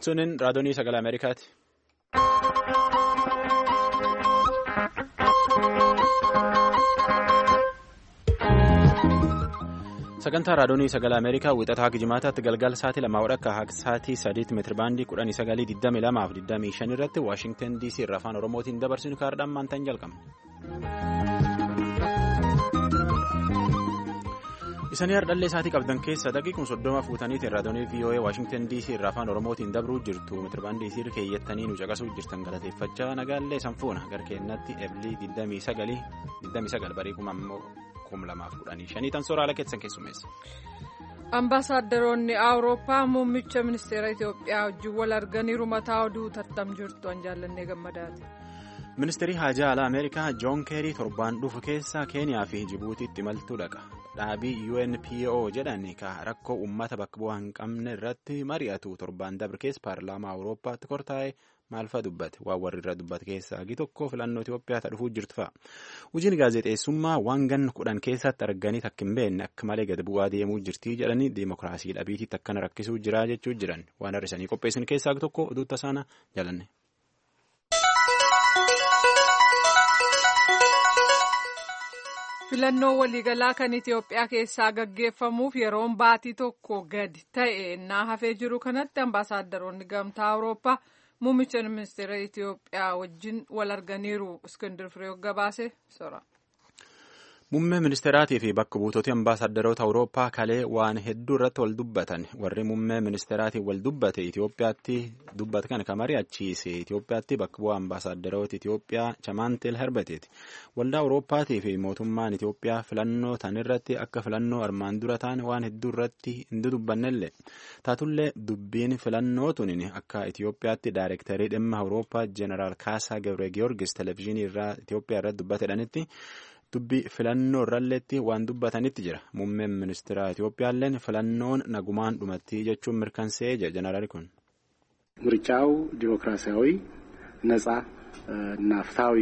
Sunin raadiyoo sagalee Ameerikaati. Sagantaa raadiyoo sagalee Ameerikaa wixataa Gijimaataatti galgala sa'aatii lamaa wadhakka akka sa'aatii sadiitti meetira baandii kudhanii sagalii digdami lamaa fi digdamii shan irratti Waashingtan DC irraa afaan Oromootiin dabarsinu kaardhaan maantaan jalqabna. Isanii hardhallee isaatii qabdan keessa daqiiquma soddoma fuutaniitiin raadiyoo VOA Waashingtan DC irraa afaan Oromootiin dabruu jirtu meetira baandii isii keeyyattanii nu caqasuu jirtan galateeffachaa nagaallee sanfuuna garkeennatti eblii digdamii sagal bariikuma ammoo. tan sooraalee keessan keessummeessa. Ambaasaaddaroonni Awurooppaa muummicha ministeera Itoophiyaa wajjin wal arganiiru mataa oduu tartam jirtu an jaallannee gammadaati. Ministeerri haajaa alaa Ameerikaa Joon Keerii torbaan dhufu keessa Keeniyaa fi Jibuutiitti imaltuu dhaqa. Dhaabii UNPO jedhan ka rakkoo uummata bakka bu'aa hin qabne irratti mari'atu torbaan dabre keessa paarlaamaa Awurooppaatti kortaa'e maalfaa dubbate waan warri irra dubbate keessaa hagi tokko filannoo Itoophiyaa dhufuu jirtu fa'a. Hojiin gaazexeessummaa waan ganna kudhan keessatti arganii takka hin beekne akka malee gad bu'aa deemuu jirti jedhanii deemokiraasii dhabiitiitti akkana rakkisuu jira jechuu jiran waan har'isanii qopheessan keessaa hagi tokko oduu tasaana jalanne. filannoo waliigalaa kan Itoophiyaa keessaa gaggeeffamuuf yeroon baatii tokko gadi ta'e innaa hafee jiru kanatti ambaasaaddaroonni gamtaa awurooppaa muummicha ministeera Itoophiyaa wajjin wal arganiiru iskindir firee gabaase sora. Muummee ministeeraatii fi bakka buutootii ambaasaaddaroota Awurooppaa kalee waan hedduu irratti wal dubbatan warri muummee ministeeraatiin wal dubbate Itoophiyaatti dubbate kan kan mari'achiise Itoophiyaatti bakka bu'aa ambaasaaddaroota Itoophiyaa Chamaantel Herbeteeti. Waldaa Awurooppaatii fi mootummaan Itoophiyaa filannoo tan irratti akka filannoo armaan dura ta'an waan hedduu irratti hin dubbannellee taatullee dubbiin filannoo tunin akka Itoophiyaatti daayirektarii dhimma Awurooppaa Jeneraal Kaasaa Gabre Giyoorgis televezyiinii irraa Itoophiyaa irratti dubbatedhanitti. dubbii filannoo irralleetti waan dubbatanitti jira muummeen ministeera Itoophiyaalleen filannoon nagumaan dhumatti jechuun mirkansee jira jeneraali kun. ምርጫው ዲሞክራሲያዊ ነጻ እና ፍትሃዊ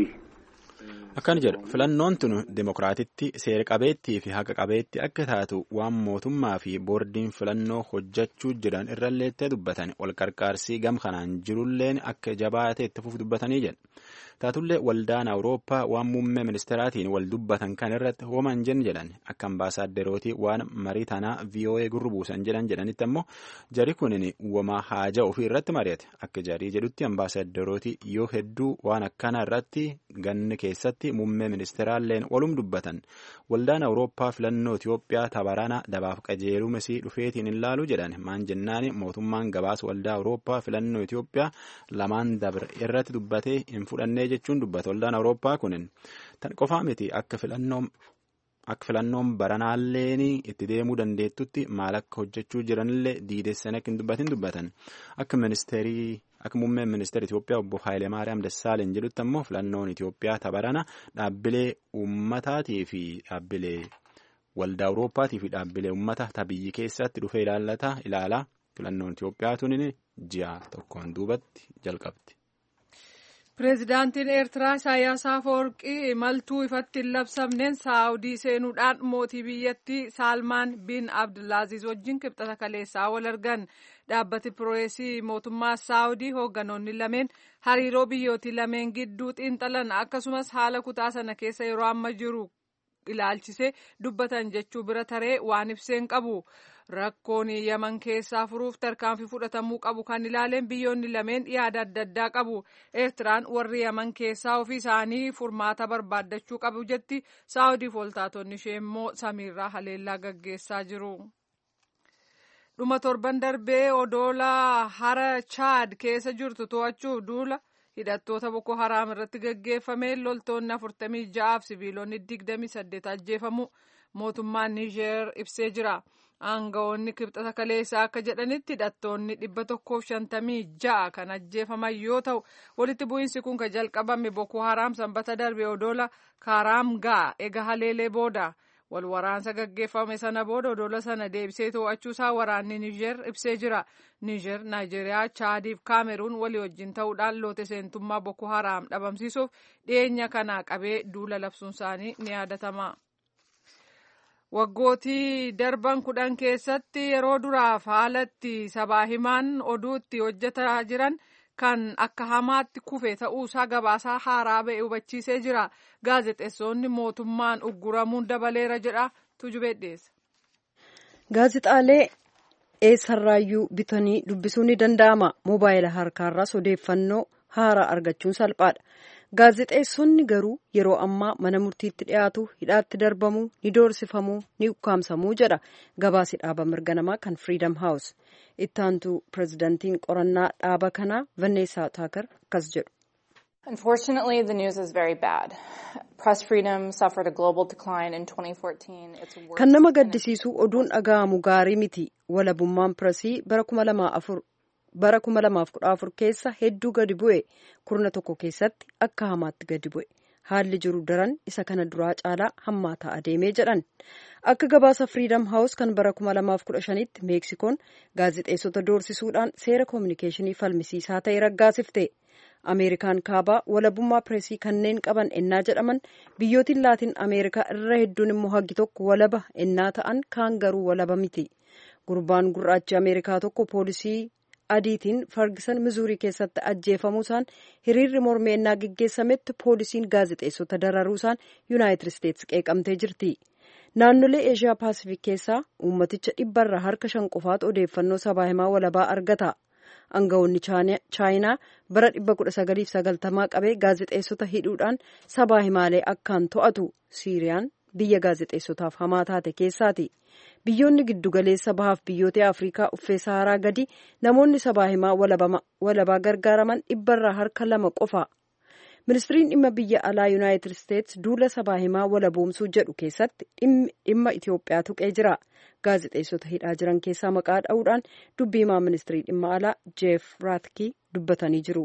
akkana jedha filannoon tun dimokiraatitti seera qabeettii fi haqa qabeetti akka taatu waan mootummaa fi boordiin filannoo hojjechuu jiran irralleettee dubbatan wal qarqaarsii gam kanaan jirulleen akka jabaatee itti fufu dubbatanii jedha taatullee waldaan awurooppaa waan muummee ministeeraatiin wal dubbatan kan irratti hooman jen jedhan akka ambaasaaddarootii waan marii tanaa voa gurru buusan jedhan jedhanitti ammoo jari kunin wama haaja ofii irratti mari'ate akka jarii jedhutti ambaasaaddarootii yoo hedduu waan akkana irratti ganni keessatti muummee ministeeraalleen walum dubbatan waldaan awurooppaa filannoo Itoophiyaa tabarana dabaaf qajeelumesii dhufeetiin hin laalu jedhan maan jennaani mootummaan gabaasa waldaa awurooppaa filannoo Itoophiyaa lamaan dabre irratti dubbatee hin fudhannee jechuun dubbata waldaan awurooppaa kunin tan qofaa miti akka filannoo akka filannoon baranaalleen itti deemuu dandeettutti maal akka hojjechuu jiranillee diidessan akka hin dubbatin dubbatan akka ministeerii akka muummeen ministeera Itoophiyaa obbo Haayilemaariyaam Dassaaleny jedhutti ammoo filannoon Itoophiyaa tabarana dhaabbilee uummataatii fi dhaabbilee waldaa Awurooppaatii fi dhaabbilee uummata tabiyyi keessatti dhufee ilaallata ilaalaa filannoon Itoophiyaa tunin ji'a tokkoon duubatti jalqabdi. Pireezidaantiin Eertiraa Isaayyaas Afeworqii imaltuu ifatti hin labsamneen Saawudii seenuudhaan mootii biyyattii Saalmaan bin Abdulaaziz wajjin kibxata kaleessaa wal argan. Dhaabbati pireesii mootummaa Saawudii hoogganoonni lameen hariiroo biyyootii lameen gidduu xiinxalan akkasumas haala kutaa sana keessa yeroo amma jiru ilaalchisee dubbatan jechuu bira taree waan ibseen qabu. Rakkoon yaman keessaa furuuf tarkaanfii fudhatamuu qabu kan ilaaleen biyyoonni lameen yaada adda addaa qabu. Eertiraan warri yaman keessaa ofii isaanii furmaata barbaaddachuu qabu jetti. Saawudiif waltaatonni ishee immoo samiirraa haleellaa gaggeessaa jiru. Dhuma torban darbee odoola hara Chaad keessa jirtu to'achuuf duula hidhattoota Boko Haraam irratti gaggeeffame loltoonni afurtamii ja'aaf sibiilonni digdamii saddeet ajjeefamu mootummaan Niijeer ibsee jira. Aangawoonni kibxata kaleessaa akka jedhanitti hidhattoonni dhibba tokkoof shantamii ja'a kan ajjeefaman yoo ta'u walitti bu'iinsi kun kan jalqabame Boko Haraam sanbata darbe odoola Kaaraamgaa ega haleelee booda wal waraansa gaggeeffame sana booda odoola sana deebisee to'achuusaa waraanni Niijer ibsee jira. Niijer, Naayijeeriyaa, Chaadiif Kaameruun walii wajjin ta'uudhaan loote seentummaa Boko Haraam dhabamsiisuuf dhiyeenya kana qabee duula labsuun isaanii ni yaadatama. waggootii darban kudhan keessatti yeroo duraaf haalatti sabaa himaan oduutti hojjetaa jiran kan akka hamaatti kufe ta'uusaa gabaasaa haaraa ba'e hubachiisee jira gaazexeessonni mootummaan ugguramuun dabaleera jedha tujubee dhiyeessa. gaazexaalee eessarraayyuu bitanii dubbisuu ni danda'ama moobaayila harkaarraas odeeffannoo haaraa argachuun salphaadha. gaazexeessonni garuu yeroo ammaa mana murtiitti dhiyaatu hidhaatti darbamuu ni doorsifamuu ni ukkaamsamuu jedha gabaasi dhaaba mirga namaa kan firiidam haawus ittaantu pirezidantiin qorannaa dhaaba kanaa vanneessaa taakar akkas jedhu. Unfortunately, the news is very bad. Press freedom suffered a global decline in 2014. It's worse kan nama gaddisiisu oduun dhaga'amu gaarii miti walabummaan piresii bara kuma lamaa afur bara kuma lamaaf kudha afur keessa hedduu gadi bu'e kurna tokko keessatti akka hamaatti gadi bu'e haalli jiru daran isa kana duraa caalaa hammaataa adeemee jedhan akka gabaasa firiidam haawus kan bara kuma lamaaf kudha shanitti meeksikoon gaazexeessota doorsisuudhaan seera koominikeeshinii falmisiisaa ta'e raggaasifte ameerikaan kaabaa walabummaa pireesii kanneen qaban ennaa jedhaman biyyootiin laatiin ameerikaa irra hedduun immoo haggi tokko walaba ennaa ta'an kaan garuu walaba miti gurbaan gurraachi ameerikaa tokko poolisii adiitiin fargisan mizuurii keessatti ajjeefamuusaan hiriirri mormii ennaa geggeessametti poolisiin gaazexeessota dararuusaan yuunaayitid isteetsi qeeqamtee jirti naannolee eeshiyaa paasifik keessaa uummaticha dhibbarra harka shan qofaatu odeeffannoo sabaa himaa walabaa argata aangawoonni chaayinaa bara 1990 qabee gaazexeessota hidhuudhaan sabaa himaalee akkaan to'atu siiriyaan biyya gaazexeessotaaf hamaa taate keessaati. biyyoonni giddugaleessa bahaaf biyyoota afrikaa uffee saharaa gadi namoonni sabaa himaa walabaa gargaaraman dhibbarraa harka lama qofa ministiriin dhimma biyya alaa yuunaayitid isteetsi duula sabaa himaa walaboomsuu jedhu keessatti dhimma itiyoophiyaa tuqee jira gaazexeessota hidhaa jiran keessaa maqaa dha'uudhaan dubbii himaa ministirii dhimma alaa jeef raatki dubbatanii jiru.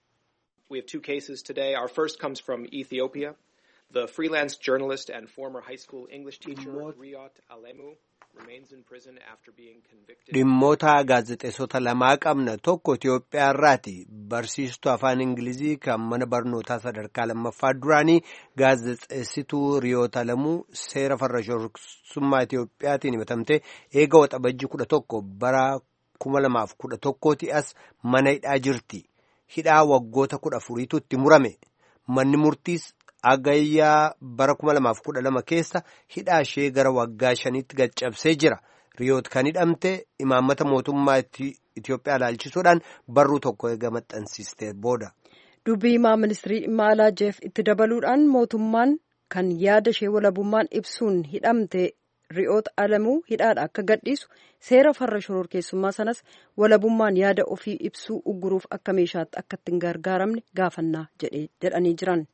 We have two cases today. Our first comes from Ethiopia. The freelance journalist and former high school English teacher Riyot Alemu remains in prison after being convicted. Dhimmoota gaazexeessota lamaa qabna tokko Itoophiyaa irraati. Barsiistuu afaan Ingilizii kan mana barnootaa sadarkaa lammaffaa duraanii gaazexeessituu Riyoot Alamuu seera farra shororkeessummaa Itoophiyaatiin himatamtee eega waxabajjii kudha tokko bara kuma lamaaf kudha tokkooti as mana hidhaa jirti. Hidhaa waggoota kudha afuriitu itti murame. Manni murtiis Agayyaa bara kuma lamaaf kudha lama keessa hidhaa ishee gara waggaa shaniitti gaccabsee jira. Riyoot kan hidhamte imaammata mootummaa Itoophiyaa ilaalchisuudhaan barruu tokko eega maxxansiistee booda. Dubbii himaa ministirii dhimma alaa jeef itti dabaluudhaan mootummaan kan yaada ishee walabummaan ibsuun hidhamte Riyoot Alamuu hidhaadha akka gadhiisu seera farra shororkeessummaa sanas walabummaan yaada ofii ibsuu ugguruuf akka meeshaatti akka ittiin gargaaramne gaafannaa jedhanii jiran.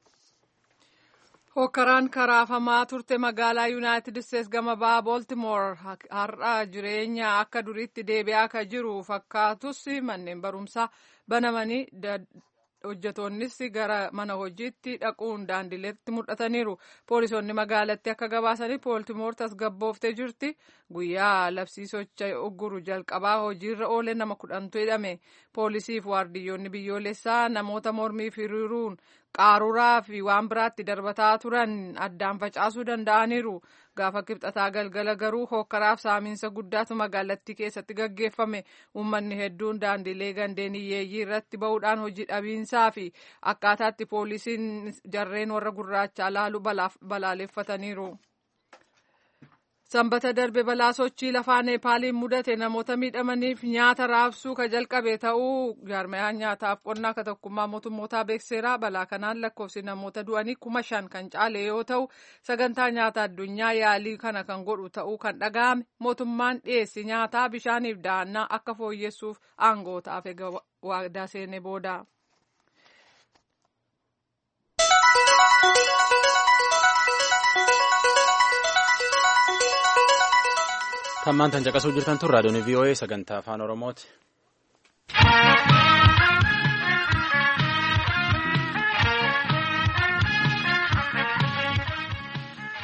Hokkaraan karaafamaa turte magaalaa Yuunaayitid Isteets gama bahaa Booltimoor har'a jireenya akka duriitti deebi'aa akka jiru fakkaatus manneen barumsaa banamanii hojjetoonnis gara mana hojiitti dhaquun daandileetti mul'ataniiru. Poolisoonni magaalatti akka gabaasanii Booltimoor tasgabbooftee jirti. Guyyaa labsii socha ugguru jalqabaa hojiirra oole nama kudhantu hidhame. Poolisiif waardiyyoonni biyyoolessaa namoota mormiif hiriiruun qaaruraa fi waan biraatti darbataa turan addaan facaasuu danda'aniiru. Gaafa kibxataa galgala garuu hokkaraaf saamiinsa guddaatu magaalattii keessatti gaggeeffame. Uummanni hedduun daandilee gandeen hiyyeeyyii irratti ba'uudhaan hojii dhabiinsaa fi akkaataatti poolisiin jarreen warra gurraachaa laalu balaaleffataniiru. Sanbata darbe balaa sochii lafaa Neepaaliin mudate namoota miidhamaniif nyaata raabsuu ka jalqabe ta'uu jaarmayaan nyaataaf qonnaa ka tokkummaa mootummootaa beekseera. Balaa kanaan lakkoofsi namoota du'anii kuma shan kan caale yoo ta'u sagantaa nyaata addunyaa yaalii kana kan godhu ta'uu kan dhaga'ame mootummaan dhiyeessi nyaataa bishaaniif dahannaa akka fooyyessuuf aangootaaf eega waadaa seene booda. Tammaan tan caqasuu jirtan tun raadiyoon VOA sagantaa afaan Oromooti.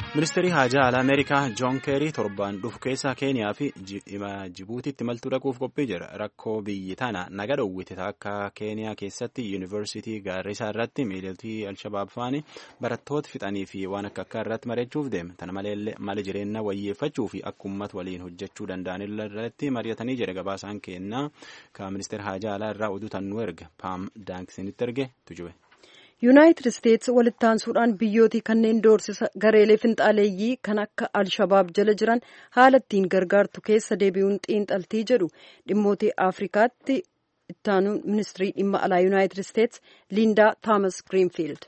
ministeerri haajaa alaa ameerikaa joon keerii torbaan dhufu keessa keeniyaa fi jibuutiitti maltuu dhaquuf qophii jira rakkoo biyyi tana naga dhowwite akka keeniyaa keessatti yuunivarsiitii gaarrisaa irratti miidhaltii alshabaab faani barattoota fixanii fi waan akka akka irratti mareechuuf deema tana maleellee mala jireenya wayyeeffachuu fi akka uummata waliin hojjechuu danda'an irratti mari'atanii jira gabaasaan kennaa ka ministeera haajaa alaa irraa oduu tannuu erga paam daankisinitti erge tujube. yuunaayitid isteetsi walittaansuudhaan biyyootii kanneen doorsisa gareelee finxaaleeyyii kan akka alshabaab jala jiran haala ittiin gargaartu keessa deebi'uun xiinxaltii jedhu dhimmootii afrikaatti ittaanuun ministirii dhimma alaa yuunaayitid isteetsi liindaa taamas giriinfiild.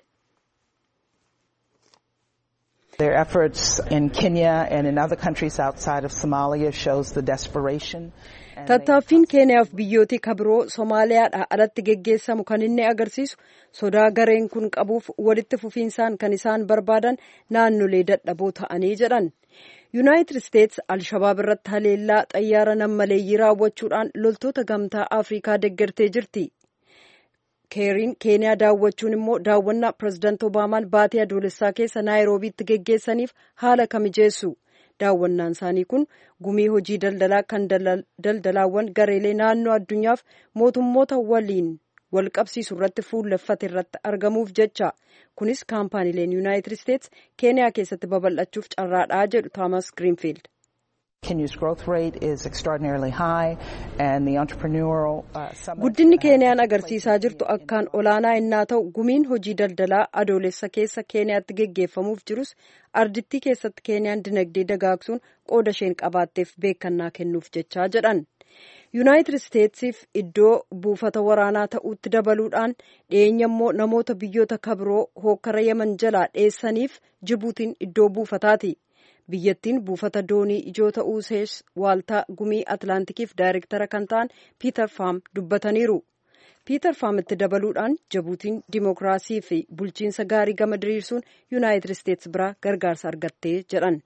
Their efforts in Kenya and in other countries outside of Somalia shows the desperation. Tattaaffiin Keeniyaaf biyyootii kabiroo Somaaliyaadhaa alatti geggeessamu kan inni agarsiisu sodaa gareen kun qabuuf walitti fufiinsaan kan isaan barbaadan naannolee dadhaboo ta'anii jedhan. Yuunaayitid Isteetsi Alshabaab irratti haleellaa xayyaara nammaleeyyii raawwachuudhaan loltoota gamtaa Afrikaa deeggartee jirti. keeriin keeniyaa daawwachuun immoo daawwannaa pirezidaanti obaamaan baatii adoolessaa keessa naayiroobiitti geggeessaniif haala kamijeessu daawwannaan isaanii kun gumii hojii daldalaa kan daldalaawwan gareelee naannoo addunyaaf mootummoota waliin wal qabsiisu irratti fuulleffate irratti argamuuf jecha kunis kaampaaniileen yuunaayitid isteetsi keeniyaa keessatti babal'achuuf carraadhaa jedhu taamas giriinfiild. Kenya's growth rate is extraordinarily high and the entrepreneurial uh, summit Guddinni Keeniyaan agarsiisaa jirtu akkaan olaanaa innaa ta'u gumiin hojii daldalaa adoolessa keessa Keeniyaatti geggeeffamuuf jirus ardittii keessatti Keeniyaan dinagdee dagaagsuun qooda isheen qabaatteef beekannaa kennuuf jechaa jedhan. Yuunaayitid Isteetsiif iddoo buufata waraanaa ta'uutti dabaluudhaan dhiyeenya immoo namoota biyyoota kabiroo hookkara yaman jalaa dheessaniif Jibuutiin iddoo buufataati. biyyattiin buufata doonii ijoo ta'uu ishees waaltaa gumii atlaantikiif daayirektara kan ta'an piiter faam dubbataniiru piiter faamitti dabaluudhaan jibuutiin dimookiraasii fi bulchiinsa gaarii gama diriirsuun yuunaayitid isteetsi biraa gargaarsa argattee jedhan.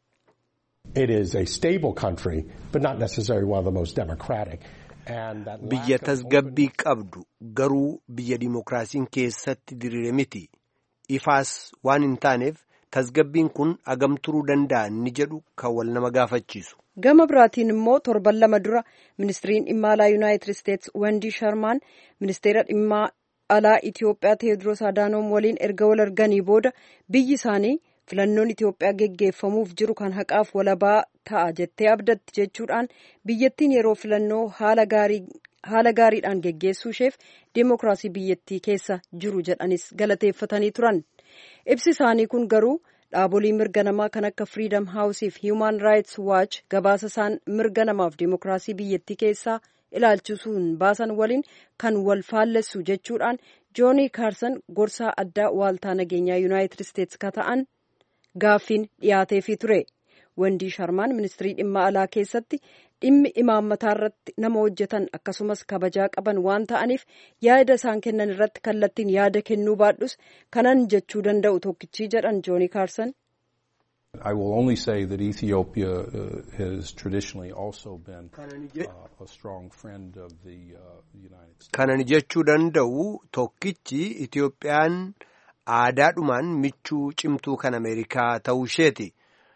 It is a stable country, but not necessarily one of the most democratic. Biyya tasgabbii qabdu garuu biyya dimookiraasiin keessatti diriire miti. Ifaas waan hin taaneef tasgabbiin kun agam turuu danda'a ni jedhu kan wal nama gaafachiisu. Gama biraatiin immoo torban lama dura ministiriin dhimma alaa yuunaayitid isteetsi Wendii Sharmaan ministeera dhimma alaa Itiyoophiyaa Teediroos Adaanoom waliin erga wal arganii booda biyyi isaanii filannoon Itiyoophiyaa geggeeffamuuf jiru kan haqaaf walabaa ta'a jettee abdatti jechuudhaan biyyattiin yeroo filannoo haala gaariidhaan geggeessuu isheef deemokiraasii biyyattii keessa jiru jedhanis galateeffatanii turan. Ibsi isaanii kun garuu dhaabolee mirga namaa kan akka Freedom House fi Human Rights Watch gabaasa isaan mirga namaaf deemokiraasii biyyattii keessaa ilaalchisuun baasan waliin kan wal faallessu jechuudhaan joonii kaarsan gorsaa addaa waaltaa nageenyaa yuunaayitid isteetsi ka ta'an gaaffiin dhiyaateefii ture. Wendii Sharmaan ministirii dhimma alaa keessatti dhimmi imaammataa irratti nama hojjetan akkasumas kabajaa qaban waan ta'aniif yaada isaan kennan irratti kallattiin yaada kennuu baadhus kanan jechuu danda'u tokkichi jedhan joonii kaarsan. I will only say that Ethiopia uh, has traditionally also been uh, a strong friend of the uh, United States. Kanan jechuu danda'u tokkichi Itiyoophiyaan aadaadhumaan michuu cimtuu kan Ameerikaa ta'uu isheeti.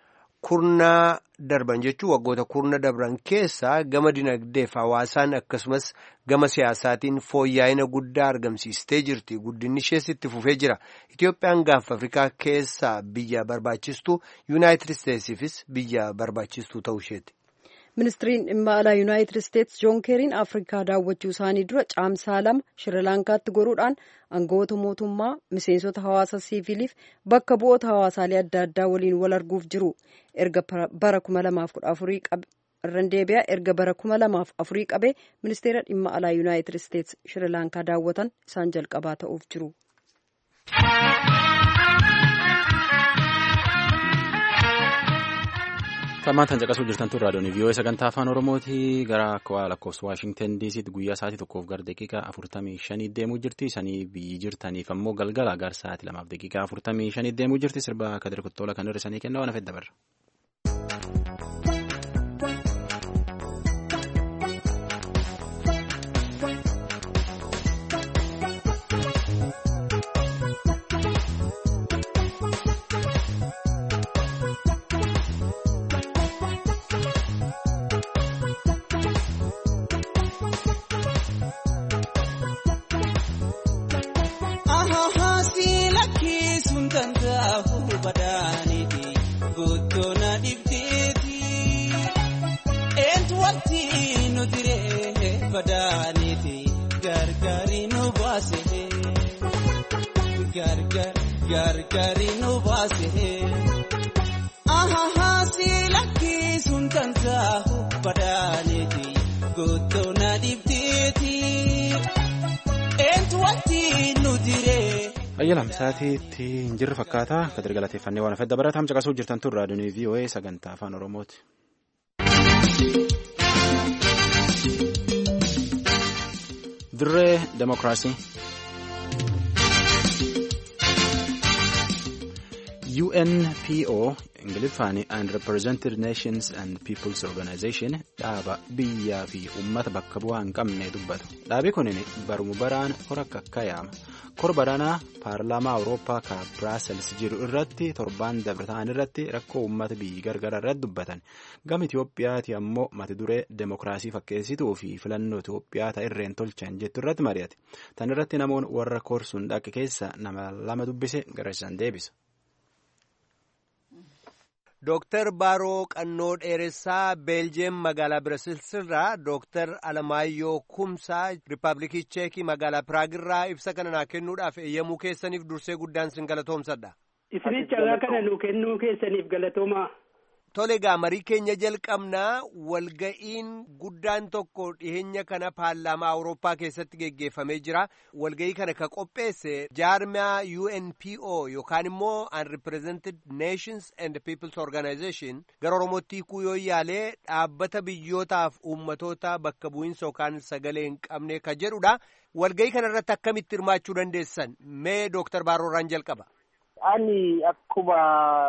Kurnaa darban jechuun waggoota kurna darban keessaa gama dinagdeef hawaasaan akkasumas gama siyaasaatiin fooyya'ina guddaa argamsiistee jirti. Guddinni ishees itti fufee jira. Itiyoophiyaan gaanfa Afrikaa keessaa biyya barbaachistuu Yuunaayitid Isteetsiifis biyya barbaachistuu ta'uu isheeti. Ministiriin dhimma alaa Yuunaayitid Isteetsi Joon Keeriin Afrikaa daawwachuu isaanii dura caamsaa lama Shirilaankaatti goruudhaan aangawoota mootummaa miseensota hawaasa siviiliif bakka bu'oota hawaasaalee adda addaa waliin wal arguuf jiru. Erga bara kuma lamaaf kudha afurii irraan deebi'aa erga bara kuma lamaaf afurii qabee ministeera dhimma alaa Yuunaayitid Isteetsi Shirilaankaa daawwatan isaan jalqabaa ta'uuf jiru. Tammaan caqasuu jirtan tun raadiyoon vii'oo sagantaa afaan oromooti gara akka lakkoofsa waashingtan diisiitti guyyaa sa'aatii tokkoof gara daqiiqaa afurtamii shanii deemuu jirti sanii biyyi jirtaniif ammoo galgala gara sa'aatii lamaaf daqiiqaa afurtamii shanii deemuu jirti sirba kadir kuttoola kan hir'isanii kenna waan afedda barra. kan taa'u badaaniti gootona dhibdeeti eentu wanti nu diree badaaniti gargaari nu baase gargaari nu baase ahaha si lakkisuun kan taa'u badaaniti gootona dhibdeeti eentu wanti nu diree. Ayyalam saatiitti hin jirre fakkaata kadir galateeffannee waan afedda baratam caqasuu jirtan tun raadiyoonii VOA sagantaa afaan Oromooti. Dirree Demokiraasii. UNPO Ingiliffaan Unrepresented Nations and Peoples Organization dhaaba biyyaa fi uummata bakka bu'aa hin qabne dubbatu. Dhaabi kun barumu baraan hora akka yaama. Kor baranaa paarlaamaa Awurooppaa ka Biraasels jiru irratti torbaan dabre ta'an irratti rakkoo uummata biyyi gargara irratti dubbatan. Gama Itoophiyaati ammoo mata duree demokiraasii fakkeessituu fi filannoo Itoophiyaa ta'irreen tolchan jettu irratti mari'ate. Tan irratti namoonni warra korsuun dhaqe keessa nama lama dubbise gara isaan deebisa. Dooktar Baaroo Qannoo Dheeressaa Beeljeem magaalaa Birasilsirraa Dooktar Alamaayyoo Kumsaa Rippaabilikii Cheekii magaalaa Piraagirraa ibsa kana naa kennuudhaaf eeyyamuu keessaniif dursee guddaan sin galatoomsadha. Isinicha carraa kana nu kennuu keessaniif galatoomaa. Tole egaa marii keenya jalqabnaa walga'iin guddaan tokko dhiheenya kana paarlaamaa Awurooppaa keessatti geggeeffamee jira. Walga'ii kana ka qopheesse jaarmiyaa UNPO yookaan immoo Unrepresented Nations and Peoples Organization gara Oromootti hiikuu yoo yaalee dhaabbata biyyootaaf uummatoota bakka bu'iinsa yookaan sagalee hin qabne ka jedhudha. Walga'ii kana irratti akkamitti hirmaachuu dandeessan? Mee Dooktar Baaroorraan jalqaba. Ani akkuma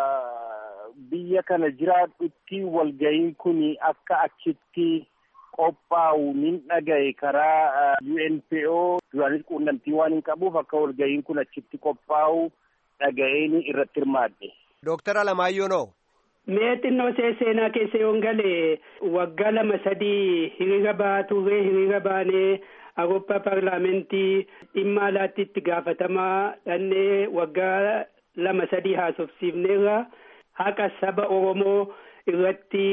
biyya kana jiraadhutti walga'iin kun akka achitti qophaa'u nin dhagaye karaa UNPO duraanis quunnamtii waan hin qabuuf akka walga'iin kun achitti qophaa'u dhaga'een irratti hirmaadhe. Dooktar Alamaayyoo noo. Mee xinnoo seenaa keessa yoon galee waggaa lama sadii hiriira ba'aa turre hiriira baanee Awurooppaa paarlaamentii dhimma alaatti itti gaafatamaa dhannee waggaa lama sadii haasofsiifneerra. haqa saba Oromoo irratti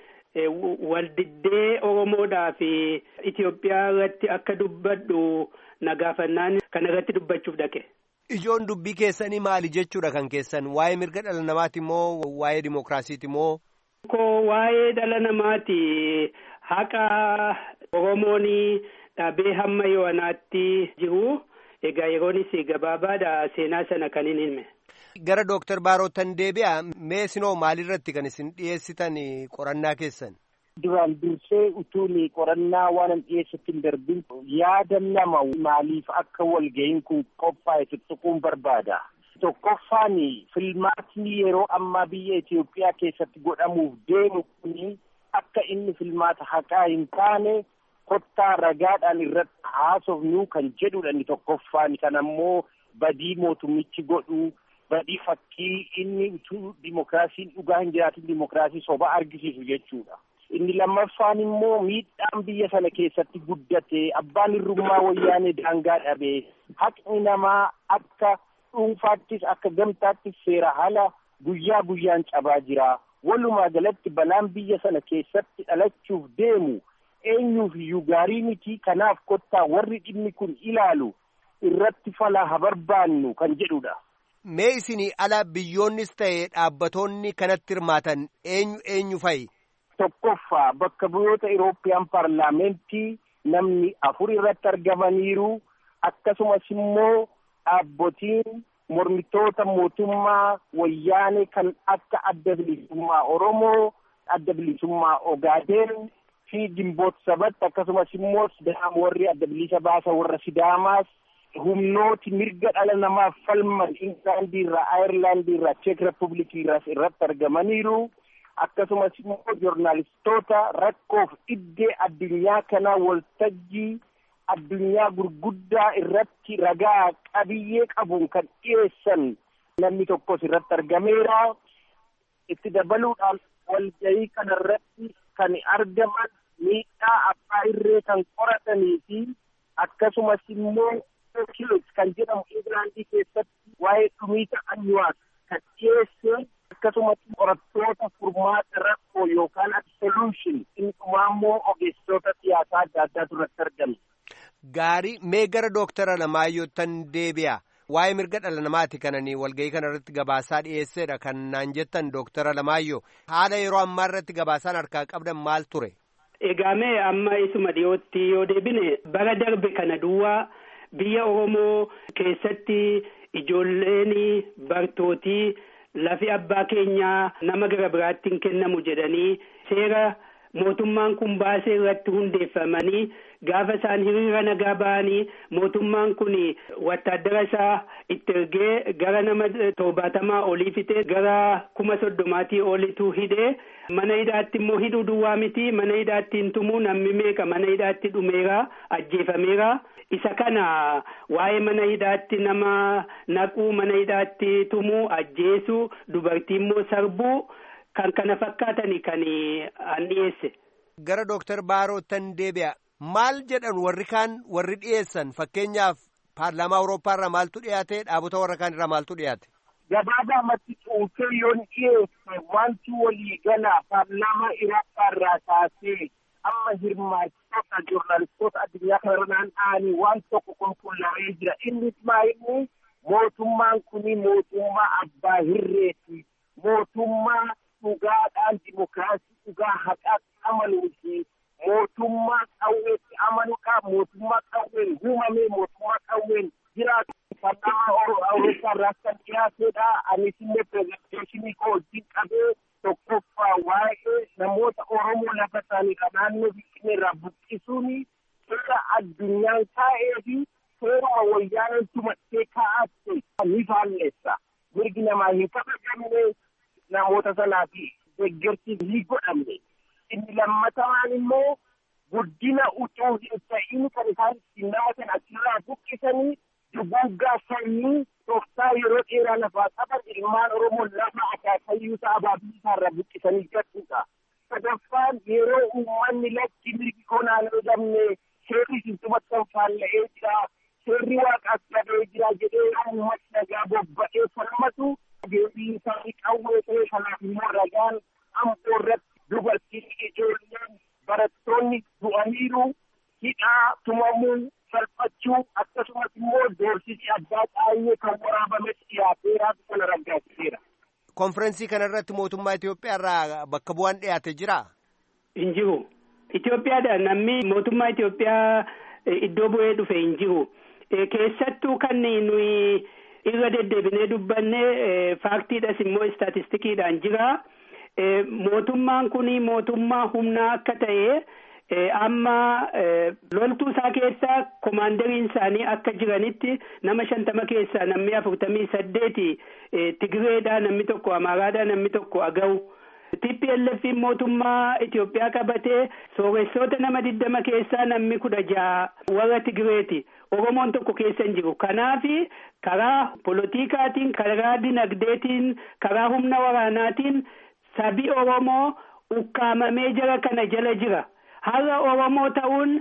waldiddee Oromoodhaa fi Itoophiyaa irratti akka dubbadhu na gaafannaan kana irratti dubbachuuf dhaqe. Ijoon dubbii keessanii maali jechuudha kan keessan waa'ee mirga dhala namaati moo waa'ee dimookiraasiiti moo? Ko waa'ee dhala namaati haqa Oromoon dhabee hamma yoanaatti jiru egaa yeroonis gabaabaadha seenaa sana kan hin hime. Gara Dooktar Baarootan deebi'a mee sinoo maalirratti kan isin dhiyeessitan qorannaa keessan? Duraan dursee utuun qorannaa waan an dhiyeessatti hin darbin yaada nama maaliif akka walga'iin kun qophaa'e tuttuquun barbaada. Tokkoffaan filmaatni yeroo ammaa biyya Itoophiyaa keessatti godhamuuf deemu kun akka inni filmaata haqaa hin taane kottaa ragaadhaan irratti haasofnu kan jedhudha inni tokkoffaan kan ammoo badii mootummichi godhu. badii fakkii inni utuu dimokiraasiin dhugaa hin jiraatin dimokiraasii soba argisiisu jechuudha. Inni lammaffaan immoo miidhaan biyya sana keessatti guddate abbaan hirrummaa wayyaanee daangaa dhabee haqni namaa akka dhuunfaattis akka gamtaattis seera haala guyyaa guyyaan cabaa jira. Walumaa galatti balaan biyya sana keessatti dhalachuuf deemu eenyuuf iyyuu gaarii miti kanaaf kottaa warri dhimmi kun ilaalu irratti fala haa barbaannu kan jedhudha. Mee isinii ala biyyoonnis ta'e dhaabbatoonni kanatti hirmaatan eenyu eenyu fa'i? Tokkoffaa bakka bu'oota Irooppiyaan paarlaamentii namni afur irratti argamaniiru akkasumas immoo dhaabbotiin mormitoota mootummaa wayyaanee kan akka adda bilisummaa Oromoo, adda bilisummaa Ogaadeen fi Gimboot Sabatti akkasumas immoo Sidaam warri adda bilisa baasa warra Sidaamaas humnooti mirga dhala namaaf falman Ingilaandii irraa Ayirlaandii irraa Cheek Republikii irraas irratti argamaniiru. Akkasumas immoo joornaalistoota rakkoof iddee addunyaa kanaa waltajjii addunyaa gurguddaa irratti ragaa qabiyyee qabuun kan dhiyeessan namni tokkos irratti argameera. Itti dabaluudhaan walgahii kanarratti kan argaman miidhaa abbaa irree kan qoratanii fi akkasumas immoo Kilos kan jedhamu Ingiraandii keessatti waa'ee dhumiita anyuwaas kan dhiyeesse akkasumas qorattoota furmaata rakkoo yookaan solution inni dhumaa immoo ogeessitoota siyaasaa adda addaatu irratti argame. Gaarii mee gara dooktara Alamaayyootan deebi'a. Waa'ee mirga dhala namaati kananii walgahii kana irratti gabaasaa dhiyeessedha kan naan jettan dooktara Alamaayyoo. Haala yeroo ammaa irratti gabaasaan harkaa qabdan maal ture? Egaamee amma isuma dhiyootti yoo deebine bara darbe kana duwwaa biyya Oromoo keessatti ijoolleen bartootii lafi abbaa keenyaa nama gara biraatti hin kennamu jedhanii seera mootummaan kun baasee irratti hundeeffamanii gaafa isaan hiriira nagaa ba'anii mootummaan kun wattaaddara isaa itti ergee gara nama torbaatamaa olii fite gara kuma soddomaatii olitu hidhee mana hidhaatti immoo hidhuu duwwaa miti mana hidhaatti hin tumuu namni meeqa mana hidhaatti dhumeera ajjeefameera isa kana waa'ee mana hidhaatti nama naquu mana hidhaatti tumuu ajjeesuu dubartii immoo sarbuu kan kana fakkaatani kan an dhiyeesse. Gara Dooktar Baarootan deebi'a. Maal jedhan warri kaan warri dhiyeessan fakkeenyaaf paarlaamaa Awurooppaa irraa maaltu dhiyaate dhaabota warra kaan irraa maaltu dhiyaate. Gabaabumatti cuuntee yoon dhiyeesse wanti walii gala paarlaamaa Awurooppaa irraa kaasee amma hirmaachitoota joornaalistoota addunyaa kanarra naanna'anii waan tokko qulqullaa'ee jira. Innis maayinni mootummaan kuni mootummaa abbaa hirreeti. Mootummaa dhugaadhaan dimokiraasii dhugaa haqaatti amanuu fi mootummaa qawweetti amanuudha. Mootummaa qawween uumamee mootummaa qawween jiraatu. Paarlaamaa Awurooppaa irraa kan dhiyaateedha. Anis illee pirezenteeshinii koo wajjin qabee tokkoffaa waa'ee namoota Oromoo lafa isaaniidha naannoo Finfinnee irraa buqqisuun seera addunyaan kaa'ee fi seera wayyaaneen tumattee kaa'atte ni faalleessa. Mirgi namaa hin kabajamne namoota sanaa fi deeggarsi ni godhamne. Inni lammataan immoo guddina utuu hin ta'in kan isaan ittiin nama sana achirraa buqqisanii duguuggaa sanyii tooftaa yeroo dheeraa lafaa qaban ilmaan Oromoo lafa akaakayyuu isaa abaabii isaarraa buqqisanii jechuudha. Sadaffaan yeroo uummanni lakki mirgi konaan jedhamne seerri sintumatti faalla'ee jira. Seerri waaqaas gadee jira jedhee uummatni nagaa bobba'ee falmatu deebii isaanii qawwee ta'e kanaaf immoo ragaan amboo irratti dubartiin ijoolleen barattoonni du'aniiru hidhaa tumamuu salphachuu akkasumas immoo doorsisi addaa baay'ee kan waraabames dhiyaateeraatu kana raggaasiseera. Konferensii kana irratti mootummaa Itoophiyaa irraa bakka bu'aan dhiyaate jira? Hin jiru. Itoophiyaadha namni mootummaa Itoophiyaa iddoo bu'ee dhufe hin jiru. Keessattuu kan nuyi irra deddeebinee dubbanne faaktiidhas immoo istaatistikiidhaan jira. Mootummaan kun mootummaa humnaa akka ta'e amma loltuu isaa keessa komaandariin isaanii akka jiranitti nama shantama keessaa namni afurtamii saddeeti Tigireedha namni tokko Amaaraadha namni tokko Agaw. TPLF mootummaa Itoophiyaa qabatee sooressoota nama digdama keessaa namni kudha jaha warra Tigireeti. Oromoon tokko keessa hin jiru. Kanaaf karaa polotikaatiin, karaa dinagdeetiin, karaa humna waraanaatiin sabi Oromoo ukkaamamee jara kana jala jira. Har'a Oromoo ta'uun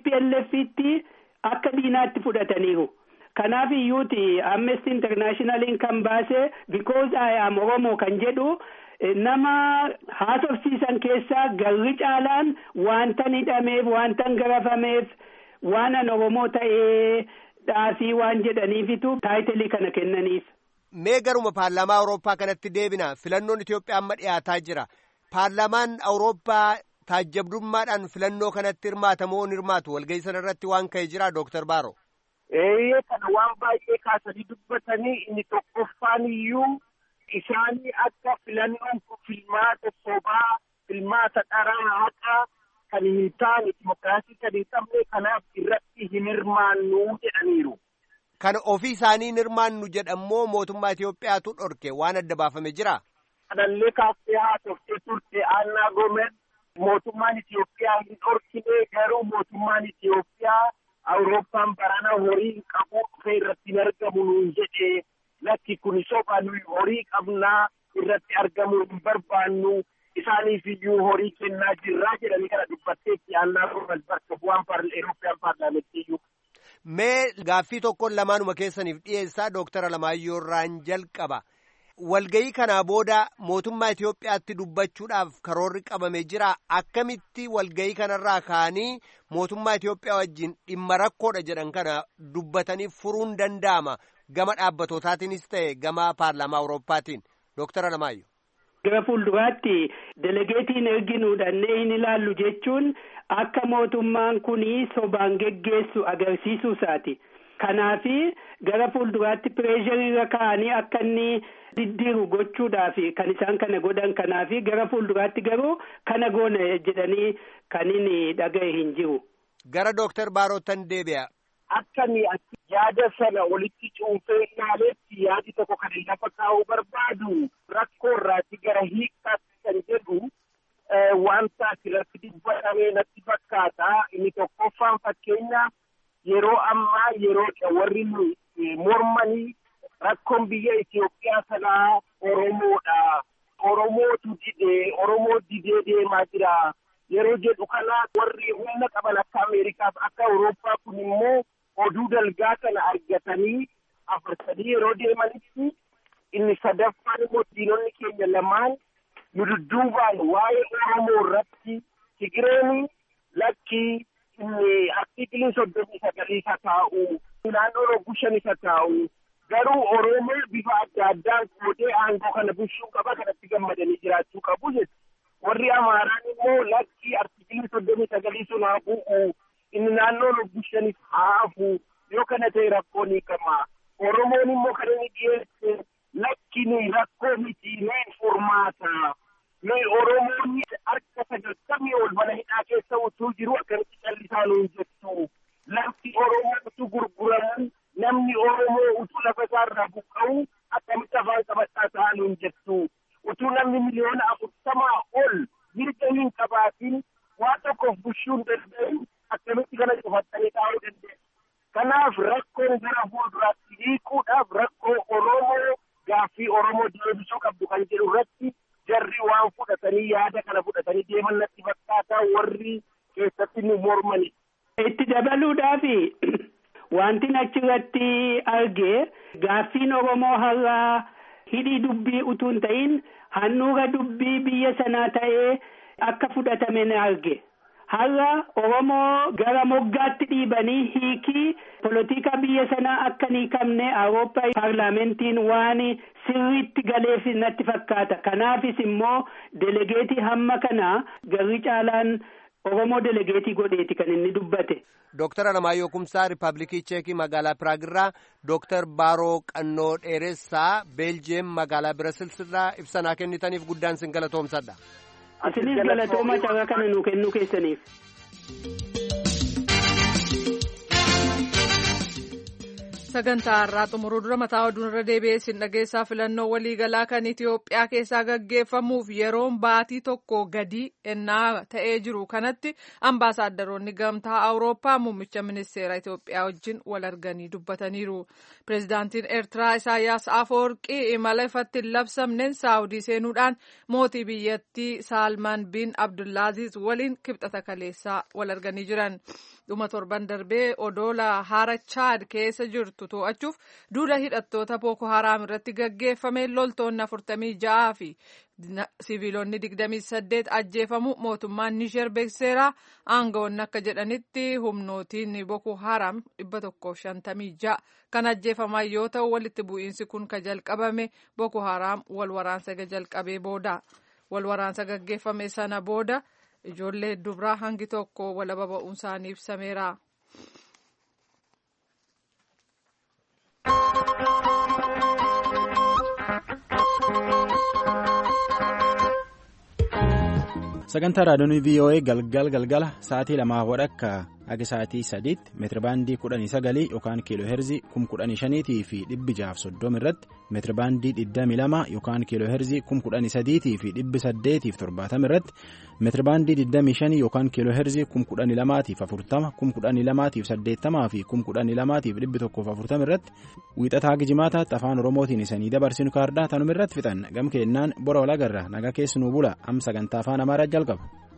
TPLFitti akka diinaatti fudhataniiru. Kanaaf iyyuuti Amnesty Internationaliin kan baase because I am Oromoo kan jedhu nama haasofsiisan keessaa garri caalaan wanta hidhameef wanta garafameef waan an Oromoo ta'ee dhaafii waan jedhaniifitu taayitilii kana kennaniif. Mee garuma paarlaamaa Awurooppaa kanatti deebina filannoon Itoophiyaa amma dhiyaataa jira. Paarlaamaan Awurooppaa taajjabdummaadhaan filannoo kanatti hirmaatamoo hin hirmaatu walgahii sana irratti waan ka'e jira Dooktar Baaro. Eeyyee kana waan baay'ee kaasanii dubbatanii inni tokkoffaan iyyuu isaanii akka filannoon kun filmaata sobaa filmaata dharaa haqaa kan hin taane dimokiraasii kan hin qabne kanaaf irratti hin hirmaannu jedhaniiru. Kan ofii isaanii hin hirmaannu jedhammoo mootummaa Itoophiyaatu dhorke waan adda baafame jira. Kanallee kaaftee haasoftee turte Annaa Goomez mootummaan Itoophiyaa hin dhorkine garuu mootummaan Itoophiyaa Awurooppaan barana horii hin qabu dhufee irratti hin argamu nuun jedhee lakki kun soba nuyi horii qabnaa irratti argamuu hin barbaannu isaaniif iyyuu horii kennaa jirraa jedhanii kana dubbatteetti Annaa Goomez bakka bu'aan Eurooppiyaan paarlaamenttii iyyuu. Mee gaaffii tokkoon lamaanuma keessaniif dhiyeessaa Dooktara Alamaayyoo irraan jalqaba. Walgayii kanaa booda mootummaa Itoophiyaatti dubbachuudhaaf karoorri qabame jira. Akkamitti walgayii kanarraa ka'anii mootummaa Itoophiyaa wajjin dhimma rakkoodha jedhan kana dubbatanii furuun danda'ama. Gama dhaabbatotaatiinis ta'e gama paarlaamaa Awurooppaatiin. Dooktara Alamaayyoo. Gara fuulduraatti delegeetiin erginuudhannee hin ilaallu jechuun akka mootummaan kun sobaan geggeessu agarsiisuu isaati. Kanaafi gara fuulduraatti pireeshariirra kaa'anii akka inni diddiiru gochuudhaaf kan isaan kana godhan kanaafi gara fuulduraatti garuu kana goona jedhanii kan inni dhaga'e hin jiru. Gara Dooktar Baarootan deebi'a. Akkami yaada sana walitti cuunfee ilaaleetti yaadi tokko kan lafa kaa'uu barbaadu rakkoo irraatti gara hiikkaatti kan jedhu wanta asirratti dubbatamee natti fakkaata. Inni tokkoffaan fakkeenya yeroo ammaa yeroo warri mormanii rakkoon biyya Itoophiyaa sanaa Oromoodha. Oromootu didee Oromoo didee deemaa jira. Yeroo jedhu kana warri humna qaban akka Ameerikaaf akka Awurooppaa kun immoo oduu dalgaa kana argatanii afarsanii yeroo deemanitti inni sadaffaan immoo diinonni keenya lamaan nu dudduubaan waa'ee Oromoo irratti Tigireeni lakkii inni artiikiliin soddomii sagalii isa taa'u naannoo rogguu shan isa taa'u garuu Oromoo bifa adda addaan qoodee aangoo kana bulchuu qaba kanatti gammadanii jiraachuu qabu jechuudha. Warri Amaaraan immoo lakkii artiikilii soddomii sagalii sun haa bu'u inni naannoo rogguu shanis haa hafu yoo kana ta'e rakkoo ni qaba. Oromoon immoo kan inni dhiyeesse lakki nuyi rakkoo miti nuyi furmaata. Nuyi Oromoonni harka sagaltamii ol mana hidhaa keessa utuu jiru akkamitti callisaa nuun jettu. Lafti Oromoo utuu gurguramu namni Oromoo utuu lafa isaarraa buqqa'u akkamitti afaan qabadhaa ta'aa nuun jettu. Utuu namni miliyoona afurtamaa ol mirga hin qabaatin waa tokkoof bulchuu hin danda'in akkamitti kana cufattanii taa'uu dandeessu. Kanaaf rakkoon gara fuulduraatti hiikuudhaaf rakkoo Oromoo gaaffii Oromoo deebisuu qabdu kan jedhu irratti jarri waan fudhatanii yaada kana fudhatanii deeman natti fakkaataa warri keessatti nu mormani. Itti dabaluudhaaf wanti achirratti argee gaaffiin Oromoo har'aa hidhii dubbii utuu hin ta'in handhuura dubbii biyya sanaa ta'ee akka fudhatame ni arge. Har'a Oromoo gara moggaatti dhiibanii hiikii polotika biyya sanaa akka hin hiikamne Awurooppaa paarlaamentiin waan sirriitti galeef natti fakkaata. Kanaafis immoo delegeetii hamma kana garri caalaan Oromoo delegeetii godheeti kan inni dubbate. Dooktar Alamaayyoo Kumsaa Riippaabilikii Cheekii magaalaa Piraagirraa Dooktar Baaroo Qannoo Dheeressaa Beeljeem magaalaa Birasilsirraa ibsanaa kennitaniif guddaan sin galatoomsadha. Isinis galatooma carraa kana nuu kennuu keessaniif. sagantaa har'aa xumuruu dura mataa oduun irra deebi'ee sin dhageessaa filannoo waliigalaa kan Itoophiyaa keessaa gaggeeffamuuf yeroon baatii tokko gadi ennaa ta'ee jiru kanatti ambaasaaddoroonni gamtaa awurooppaa muummicha ministeera Itoophiyaa wajjin wal arganii dubbataniiru. Pireezidaantiin Eertiraa Isaayyaas Afoorqii imala ifatti hin labsamneen Saawudii seenuudhaan mootii biyyattii Saalmaan bin Abdullaaziz waliin kibxata kaleessaa wal arganii jiran. dhuma torban darbee odoola haara chaad keessa jirtu to'achuuf duula hidhattoota booko haraam irratti gaggeeffame loltoonni afurtamii ja'aa fi siviilonni digdamii saddeet ajjeefamu mootummaan nisheer beekseera aangawoonni akka jedhanitti humnootiin booko haraam dhibba tokkoof shantamii ja'a kan ajjeefaman yoo ta'u walitti bu'iinsi kun ka jalqabame booko haraam wal waraansa jalqabee booda wal waraansa gaggeeffame sana booda. ijoollee dubraa hangi tokko walaba ba'uun isaanii ibsameera. sagantaa raadiyoon voa galgal galgala sa'aatii lamaa wadhakka akka sa'aatii sadiitti meetirabaandii kudhanii sagalii yookaan kiiloo heerzii kum kudhanii shaniitii fi dhibbi jaaf soddoma irratti meetirabaandii digdamii lama yookaan kiiloo heerzii kum kudhanii sadiitii fi dhibbi saddeetiif torbaatama irratti meetirabaandii digdamii shanii yookaan kiiloo heerzii kum kudhanii lamaatiif afurtama kum kudhanii lamaatiif saddeettamaa fi kum kudhanii lamaatiif dhibbi tokkoof afurtama irratti wiixataa gijimaataatti afaan oromootiin isanii dabarsinu kaardaa tanuma irratti fixan gam keennaan bora walagarra nagaa keessanuu bula am sagantaa afaan amaaraa jalqaba.